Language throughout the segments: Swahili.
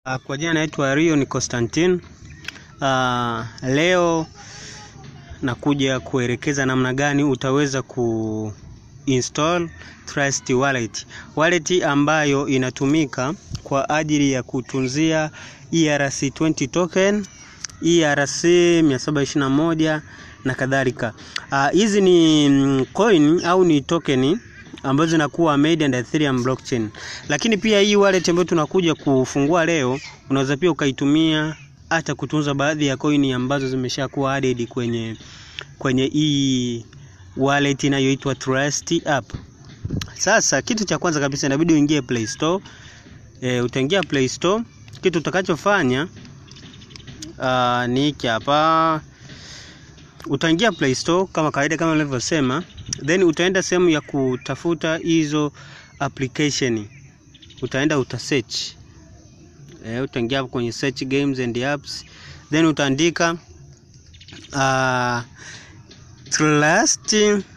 Uh, kwa jina naitwa Rio ni Constantine. Uh, leo nakuja kuelekeza namna gani utaweza ku install Trust Wallet. Wallet ambayo inatumika kwa ajili ya kutunzia ERC20 token, ERC 721 na kadhalika. Hizi uh, ni mm, coin au ni tokeni ambazo zinakuwa made under Ethereum blockchain. Lakini pia hii wallet ambayo tunakuja kufungua leo, unaweza pia ukaitumia hata kutunza baadhi ya coin ambazo zimeshakuwa added kwenye kwenye hii wallet inayoitwa Trust app. Sasa kitu cha kwanza kabisa inabidi uingie Play Store. E, utaingia Play Store, kitu utakachofanya uh, ni hiki hapa utaingia Play Store kama kawaida, kama nilivyosema, then utaenda sehemu ya kutafuta hizo application, utaenda uta search e, utaingia hapo kwenye search games and apps, then utaandika uh, Trust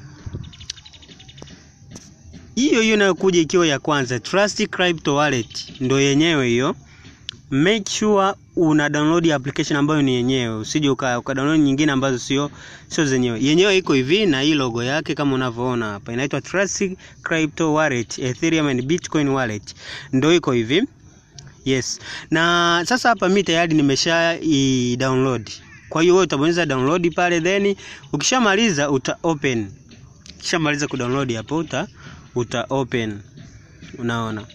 hiyo hiyo inayokuja ikiwa ya kwanza, Trust Crypto Wallet ndo yenyewe hiyo. Make sure una download application ambayo ni yenyewe, usije uka, uka download nyingine ambazo sio sio zenyewe. Yenyewe iko hivi na hii logo yake kama unavyoona hapa, inaitwa Trust Crypto Wallet, Ethereum and Bitcoin Wallet, ndio iko hivi. Yes, na sasa hapa mimi tayari nimesha i download. Kwa hiyo wewe utabonyeza download pale, then ukishamaliza uta open. Ukishamaliza kudownload hapo uta uta open, unaona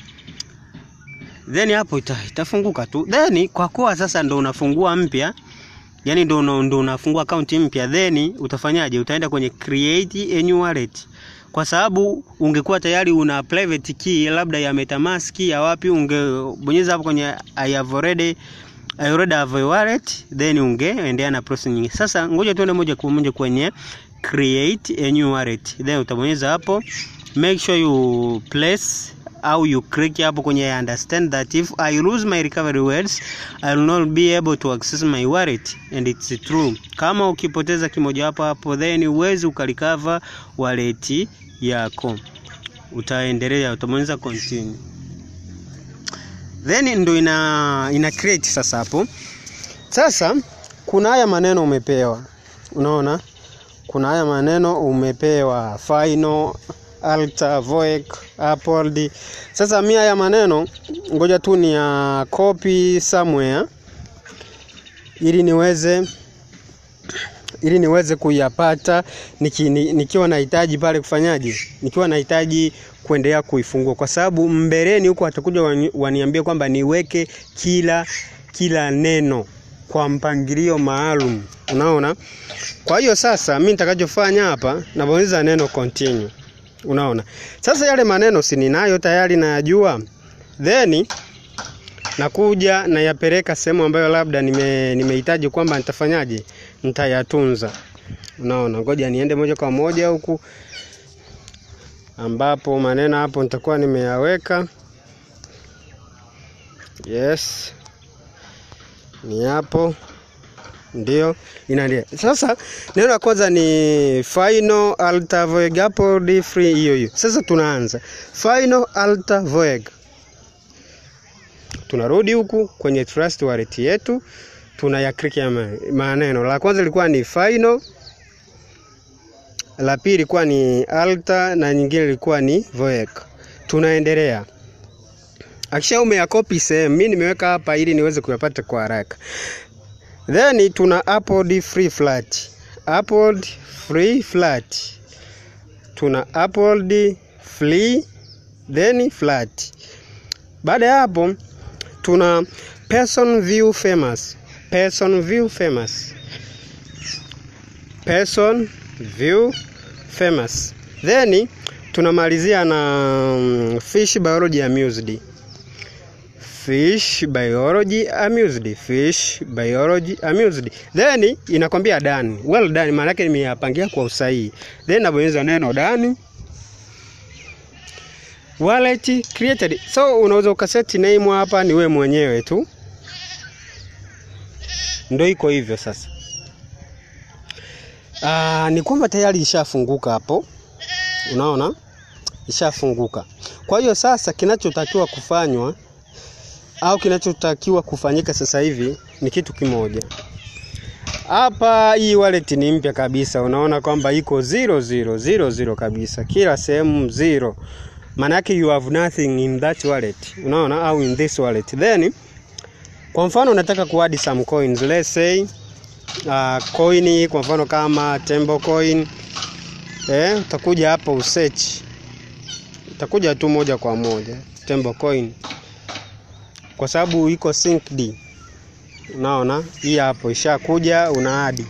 then hapo ita, itafunguka tu then kwa kuwa sasa ndo unafungua mpya yani ndo, ndo unafungua akaunti mpya then utafanyaje utaenda kwenye create a new wallet kwa sababu ungekuwa tayari una private key labda ya metamask ya wapi ungebonyeza hapo kwenye I have already I already have a wallet then ungeendelea na process nyingine sasa ngoja tuende moja kwa moja kwenye create a new wallet then utabonyeza hapo make sure you place au you click hapo kwenye understand that if I lose my recovery words I will not be able to access my wallet and it's true. Kama ukipoteza kimoja hapo hapo then uwezi ukarecover wallet yako, utaendelea, utabonyeza continue, then ndo ina ina create sasa. Hapo sasa kuna haya maneno umepewa, unaona kuna haya maneno umepewa final alta voec upload. Sasa mimi haya maneno ngoja tu ni ya copy somewhere ili niweze ili niweze kuyapata niki, nikiwa nahitaji pale kufanyaje, nikiwa nahitaji kuendelea kuifungua, kwa sababu mbeleni huko watakuja wani, waniambie kwamba niweke kila kila neno kwa mpangilio maalum, unaona. Kwa hiyo sasa mimi nitakachofanya hapa, nabonyeza neno continue Unaona, sasa yale maneno si ninayo tayari nayajua, then nakuja nayapeleka sehemu ambayo labda nime nimehitaji kwamba nitafanyaje, nitayatunza. Unaona, ngoja niende moja kwa moja huku ambapo maneno hapo nitakuwa nimeyaweka. Yes, ni hapo ndio inaendelea sasa. Neno la kwanza ni final alta voeg, hapo di free hiyo hiyo. Sasa tunaanza final alta voeg, tunarudi huku kwenye trust wallet yetu, tunaya click ya maneno. La kwanza ilikuwa ni final, la pili ilikuwa ni alta na nyingine ilikuwa ni voeg. Tunaendelea akisha ume ya copy sehemu, mimi nimeweka hapa ili niweze kuyapata kwa haraka. Then tuna upload free flat. Upload free flat. Tuna upload free then flat. Baada ya hapo tuna person view famous. Person view famous. Person view famous. Then tunamalizia na fish biology amused. Fish biology amused. Fish biology amused. Then inakwambia done. Well done, maana yake nimeyapangia kwa usahihi. Then nabonyeza neno done. Wallet created. So unaweza ukaseti name hapa, ni we mwenyewe tu, ndio iko hivyo sasa. Aa, ni kwamba tayari ishafunguka hapo, unaona ishafunguka. Kwa hiyo sasa kinachotakiwa kufanywa au kinachotakiwa kufanyika sasa hivi ni kitu kimoja. Hapa hii wallet ni mpya kabisa, unaona kwamba iko zero zero zero zero kabisa, kila sehemu zero. Maana yake you have nothing in that wallet, unaona, au in this wallet. Then kwa mfano unataka kuadd some coins, let's say uh, coin kwa mfano kama Tembo coin eh, utakuja hapa usearch, utakuja tu moja kwa moja Tembo coin kwa sababu iko synced. Unaona hii hapo ishakuja, una adi,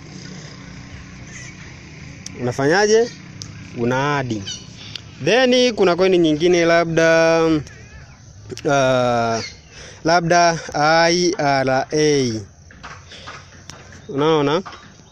unafanyaje? Una adi, then kuna coin nyingine labda uh, labda IRA. Unaona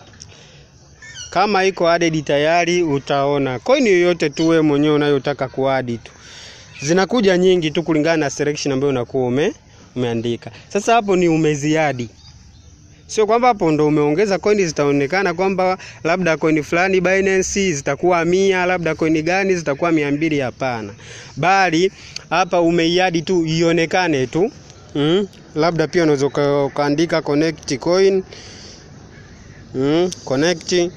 kama iko added tayari, utaona coin yoyote tu wewe mwenyewe unayotaka kuadi tu zinakuja nyingi tu kulingana na selection ambayo unakuwa ume, umeandika. Sasa hapo ni umeziadi, sio kwamba hapo ndo umeongeza coin zitaonekana kwamba labda coin fulani Binance zitakuwa mia, labda coin gani zitakuwa mia mbili. Hapana, bali hapa umeiadi tu ionekane tu mm. Labda pia unaweza ukaandika connect coin mm. connect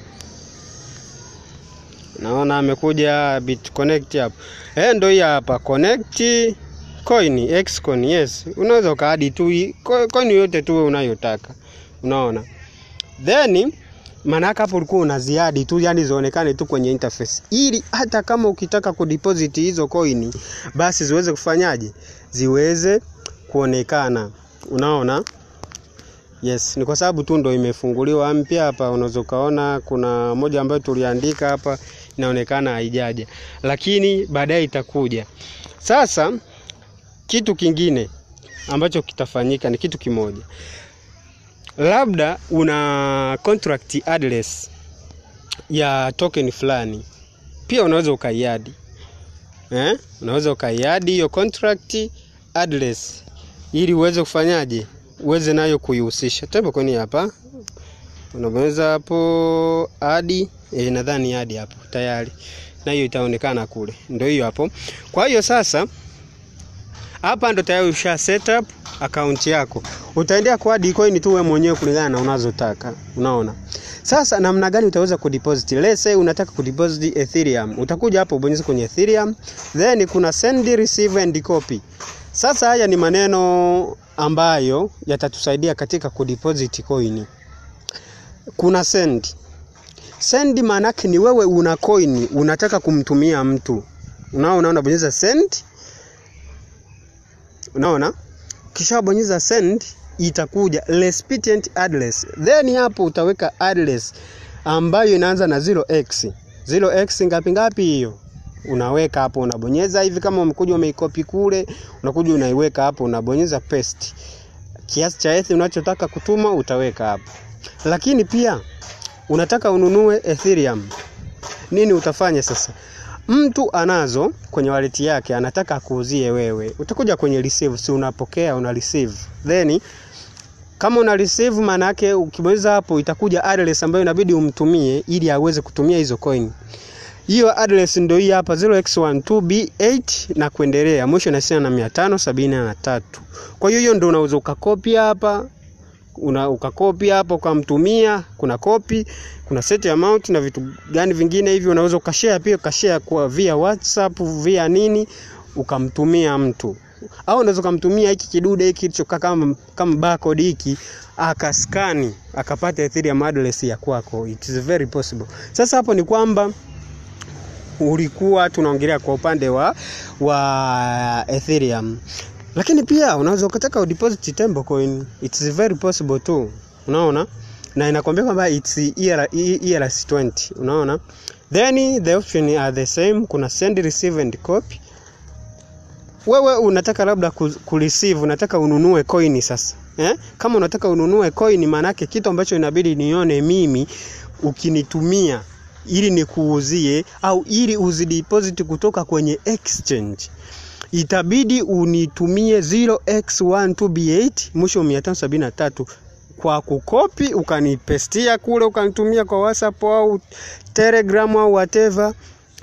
Naona amekuja bit connect hapo. Eh, ndio hii hapa connect coin Xcoin. Yes, unaweza ukaadi tu coin yote tu unayotaka. Unaona? Then maana hapo ulikuwa unaziadi tu, yani zionekane tu kwenye interface, ili hata kama ukitaka kudeposit hizo coin basi ziweze kufanyaje, ziweze kuonekana. Unaona? Yes, ni kwa sababu tu ndo imefunguliwa mpya hapa. Unaweza ukaona kuna moja ambayo tuliandika hapa inaonekana haijaja, lakini baadaye itakuja. Sasa kitu kingine ambacho kitafanyika ni kitu kimoja, labda una contract address ya token fulani, pia unaweza ukaiadi eh? Unaweza ukaiadi hiyo contract address ili uweze kufanyaje uweze nayo kuihusisha. Tembo kweni hapa unaweza hapo hadi e, nadhani hadi hapo tayari, na hiyo itaonekana kule, ndio hiyo hapo. Kwa hiyo sasa hapa ndo tayari usha set up account yako, utaendea kwa hadi coin tu wewe mwenyewe kulingana na unazotaka. Unaona sasa namna gani utaweza kudeposit? Let's say unataka kudeposit Ethereum, utakuja hapo ubonyeze kwenye Ethereum, then kuna send, receive and copy. Sasa haya ni maneno ambayo yatatusaidia katika kudeposit coin. Kuna send. Send maanake ni wewe una coin unataka kumtumia mtu. Unaona, unabonyeza send. Unaona? Kisha bonyeza send itakuja recipient address. Then hapo utaweka address ambayo inaanza na 0x. 0x ngapi ngapi hiyo? unaweka hapo, unabonyeza hivi. Kama umekuja umeikopi kule, unakuja unaiweka hapo, unabonyeza paste. Kiasi cha Ether unachotaka kutuma utaweka hapo. Lakini pia unataka ununue Ethereum, nini utafanya sasa? Mtu anazo kwenye wallet yake, anataka akuuzie wewe, utakuja kwenye receive, si unapokea, una receive. Then kama una receive, maana yake ukibonyeza hapo itakuja address ambayo inabidi umtumie ili aweze kutumia hizo coin hiyo address ndio hii hapa 0x12b8 na kuendelea, mwisho inahusiana na 573. Kwa hiyo hiyo ndio unaweza ukakopi hapa, una ukakopi hapa ukamtumia. Kuna copy, kuna set amount na vitu gani vingine hivi, unaweza ukashare pia, ukashare kwa via WhatsApp via nini, ukamtumia mtu, au unaweza ukamtumia hiki kidude hiki kilichokaa kama kama barcode hiki akaskani akapata Ethereum address ya kwako. It is very possible. Sasa hapo ni kwamba ulikuwa tunaongelea kwa upande wa wa Ethereum, lakini pia unaweza ukataka udeposit Tembo coin, it's very possible too, unaona, na inakwambia kwamba it's ERC20, unaona, then the option are the same. Kuna send, receive and copy. Wewe unataka labda kureceive, unataka ununue coin sasa eh? Kama unataka ununue coin, maana yake kitu ambacho inabidi nione mimi ukinitumia ili nikuuzie au ili uzideposit kutoka kwenye exchange, itabidi unitumie 0x12b8 mwisho 573 kwa kukopi, ukanipestia kule, ukanitumia kwa WhatsApp au Telegram au whatever,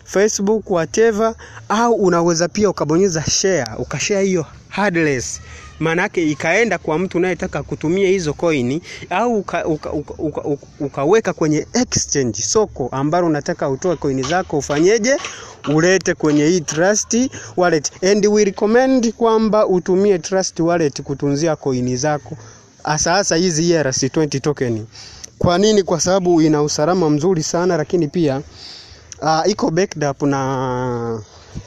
Facebook whatever, au unaweza pia ukabonyeza share, ukashare hiyo address maanake ikaenda kwa mtu unayetaka kutumia hizo coin au uka, uka, uka, uka, uka, ukaweka kwenye exchange soko ambalo unataka utoe coin zako ufanyeje ulete kwenye hii trust wallet and we recommend kwamba utumie trust wallet kutunzia coin zako hasa hasa hizi ERC20 token kwa nini kwa sababu ina usalama mzuri sana lakini pia uh, iko backed up na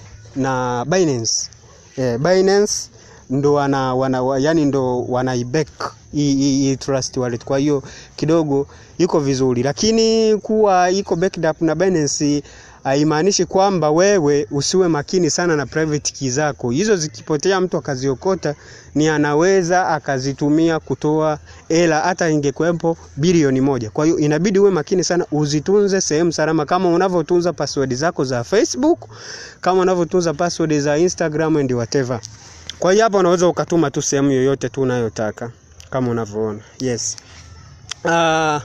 na Binance eh, Binance ndo wana, wana yani ndo wanaiback hii hii trust wallet. Kwa hiyo kidogo iko vizuri, lakini kuwa iko backed up na Binance haimaanishi kwamba wewe usiwe makini sana na private key zako. Hizo zikipotea, mtu akaziokota, ni anaweza akazitumia kutoa hela, hata ingekuwepo bilioni moja. Kwa hiyo inabidi uwe makini sana, uzitunze sehemu salama, kama unavyotunza password zako za Facebook, kama unavyotunza password za Instagram and whatever. Kwa hiyo hapa unaweza ukatuma tu sehemu yoyote tu unayotaka kama unavyoona. Yes. Uh,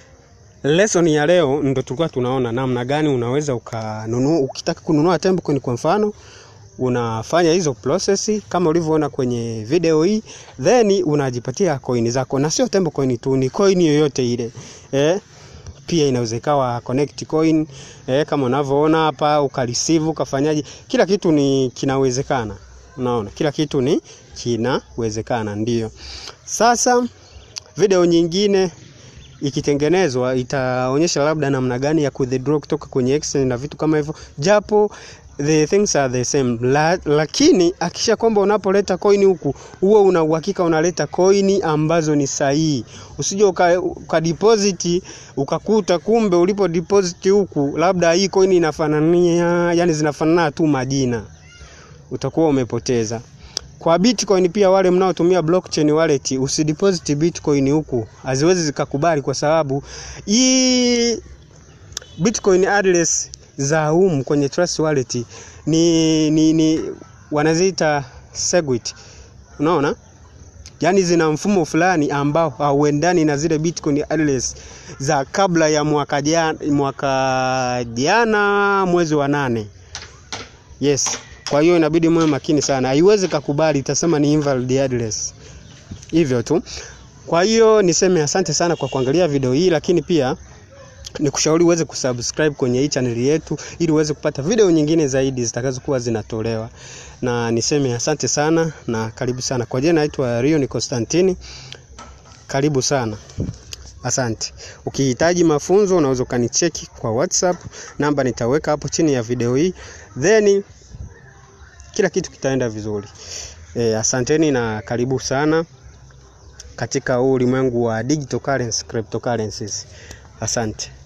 lesson ya leo ndo tulikuwa tunaona namna gani unaweza ukanunua ukitaka kununua Temcoin kwa mfano unafanya hizo process kama ulivyoona kwenye video hii then unajipatia coin zako na sio Temcoin tu ni coin yoyote ile eh pia inaweza ikawa connect coin eh, kama unavyoona hapa ukareceive ukafanyaje kila kitu ni kinawezekana unaona kila kitu ni kinawezekana ndio sasa video nyingine ikitengenezwa itaonyesha labda namna gani ya kuwithdraw kutoka kwenye exchange na vitu kama hivyo japo the things are the same La, lakini akisha kwamba unapoleta coin huku huo una uhakika unaleta coin ambazo ni sahihi usije uka, uka deposit ukakuta kumbe ulipo deposit huku labda hii coin inafanania yani zinafanana tu majina utakuwa umepoteza kwa Bitcoin pia wale mnaotumia blockchain wallet usideposit Bitcoin huku haziwezi zikakubali kwa sababu hii Bitcoin address za humu kwenye Trust wallet ni, ni, ni wanaziita Segwit unaona yaani zina mfumo fulani ambao hauendani na zile Bitcoin address za kabla ya mwaka jana, mwaka jana mwezi wa nane yes kwa hiyo inabidi mwe makini sana, haiwezi kukubali, itasema ni invalid address. Hivyo tu. Kwa hiyo niseme asante sana kwa kuangalia video hii, lakini pia nikushauri uweze kusubscribe kwenye hii channel yetu ili uweze kupata video nyingine zaidi zitakazokuwa zinatolewa. Na niseme asante sana na karibu sana. Kwa jina naitwa Rion Constantine. Karibu sana. Asante. Ukihitaji mafunzo unaweza ukanicheki kwa WhatsApp, namba nitaweka hapo chini ya video hii. Then kila kitu kitaenda vizuri. E, asanteni na karibu sana katika huu ulimwengu wa digital currency, cryptocurrencies. Asante.